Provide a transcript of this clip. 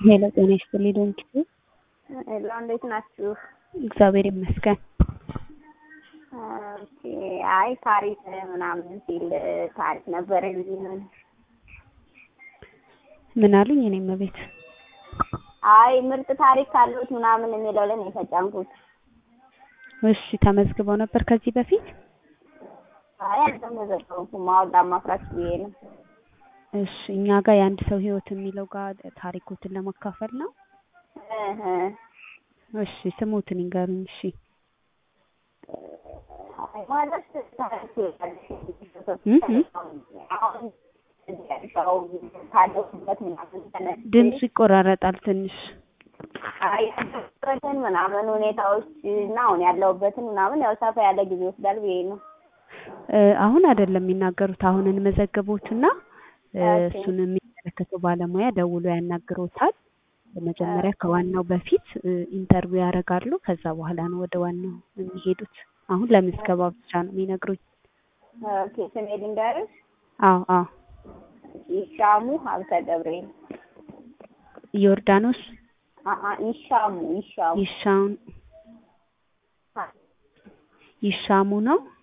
ሄሎ ጤና ይስጥልኝ ዶንኪ ሄሎ እንዴት ናችሁ? እግዚአብሔር ይመስገን። ኦኬ አይ ታሪክ ምናምን ሲል ታሪክ ነበር የሚሆን ምን አሉኝ? እኔም ቤት አይ ምርጥ ታሪክ ካሉት ምናምን የሚለው ላይ ነው የተጫንኩት። እሺ ተመዝግበው ነበር ከዚህ በፊት? አይ አልተመዘገብኩም። ማወቅ ማፍራት ብዬ ነው። እሺ እኛ ጋር የአንድ ሰው ህይወት የሚለው ጋር ታሪኮትን ለማካፈል ነው። እህ እሺ ስሙትን ይንገሩኝ። እሺ አይ ማለት ታሪክ እህ አሁን ያው ካለሁበት ምናምን ተነስቼ ድምፁ ይቆራረጣል ትንሽ። አይ ያለሁበትን ምናምን ሁኔታዎች እና አሁን ያለሁበትን ምናምን ያው ሰፋ ያለ ጊዜ ይወስዳል ብዬ ነው። እ አሁን አይደለም የሚናገሩት። አሁን እንመዘግቦትና እ ኦኬ። እሱን የሚመለከተው ባለሙያ ደውሎ ያናግሮታል። መጀመሪያ ከዋናው በፊት እ ኢንተርቪው ያደርጋሉ። ከዛ በኋላ ነው ወደ ዋናው የሚሄዱት። አሁን ለምዝገባ ብቻ ነው የሚነግሩኝ። ኦኬ ስሜ ልንገርሽ? አዎ አዎ። ይሻሙ ሀብተ ገብርኤል ዮርዳኖስ አአ ይሻሙ ይሻሙ ይሻውን ይሻሙ ነው